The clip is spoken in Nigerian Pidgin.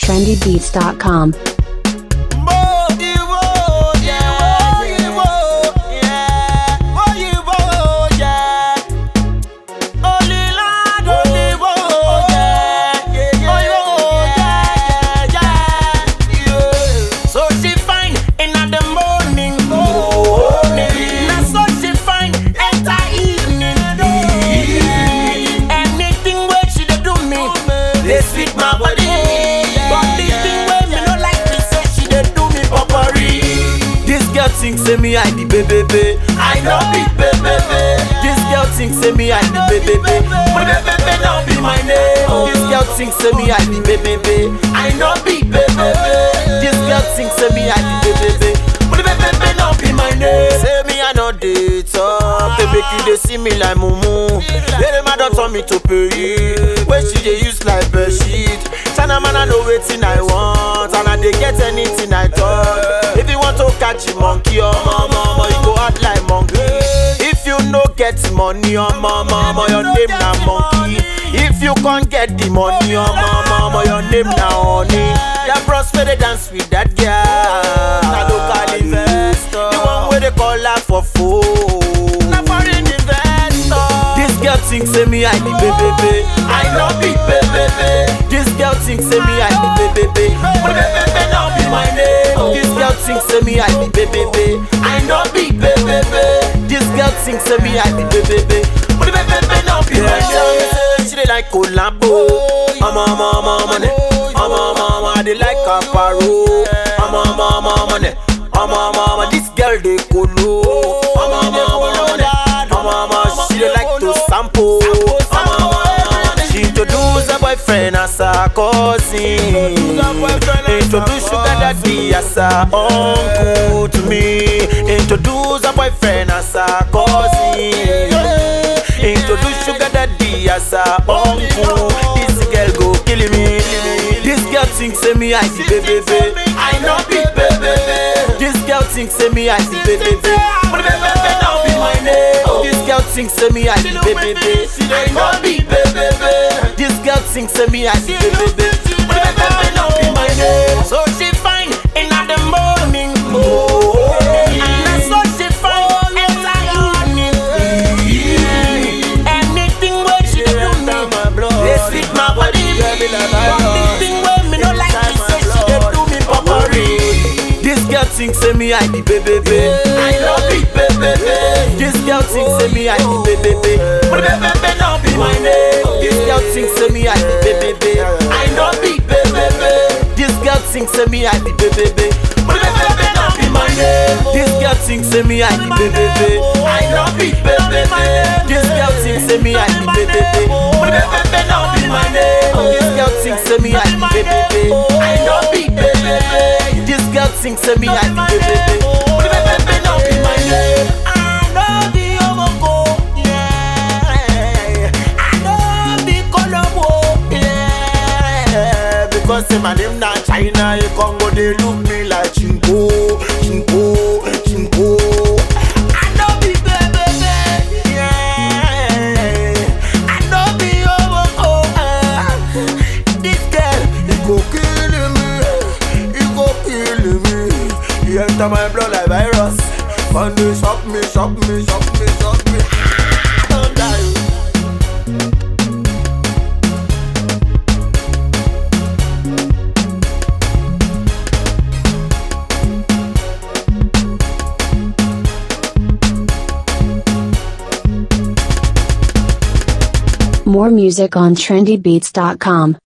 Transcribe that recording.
trendybeats.com. So she fine in the morning, Now so she fine enter evening. Anything where she dey do me, they sweet my body. But this thing where me no like me say she dey do me popori. This girl think say me I the baby, I know be baby. This girl think say me I the baby, but baby no be my name. This girl think say me I the baby, I know be baby. This girl think say me I the baby, but baby no be my name. Say me I know dey talk, they make you dey see me like mumu. Lady man don turn me to pay, wey she dey use like bed sheet. China man I know wetin I want, and I dey get anything I talk. If you want to catch a monkey, oh mama, mama, you go act like monkey. If you no get money, oh mama, mama, your name na monkey. If you can't get the money, oh mama, mama, your name na honey. That bros where they dance with that girl, na local investor. The one where they call her for phone, na foreign investor. This girl think say me I the baby, I know be baby. This girl think say me I the baby, but baby no be my name. This girl think say me I the baby, I know be baby. This girl think say me I the baby, but baby no be my name. She dey like collabo, mama mama money, mama mama I dey like aparo, mama mama money, mama mama this girl dey colo, mama mama money, mama mama she dey like to sample, mama mama she introduce her boyfriend as her cousin, introduce sugar daddy as her uncle to me, introduce her boyfriend as her cousin. Introduce sugar daddy as her uncle. This girl go kill me. This girl think say me I see baby. I know be baby. This girl think say me I see baby. But baby now be my name. This girl think say me I see baby. I know be baby. This girl think say me I see baby. But baby now be my name. So she fine in the morning. And so she fine enter evening. Anything where she do me, they sweet my body. But this thing where me no like me say she dey do me popori. This girl think say me I the baby, I know be baby. This girl think say me I the baby, but baby no be my name. This girl think say me I the baby, I know be baby. This girl think say me I the baby, but baby no be my name. This girl think say me I the baby, I know be baby. This girl think say me I the baby, but baby no be my name. This girl think say me I the baby, I know be baby. This girl think say me I the baby, but baby no be my name. I know the omoko, yeah. I know the Colombo, yeah. Because say my name na China, you Congo they look me like chinko, chinko, chinko. I know be baby, yeah. I know be omoko, ah. This girl, he go kill me, he go kill me. He enter my blood like virus. One day shock me, shock me, shock me, shock me. Ah, don't die. More music on trendybeats.com.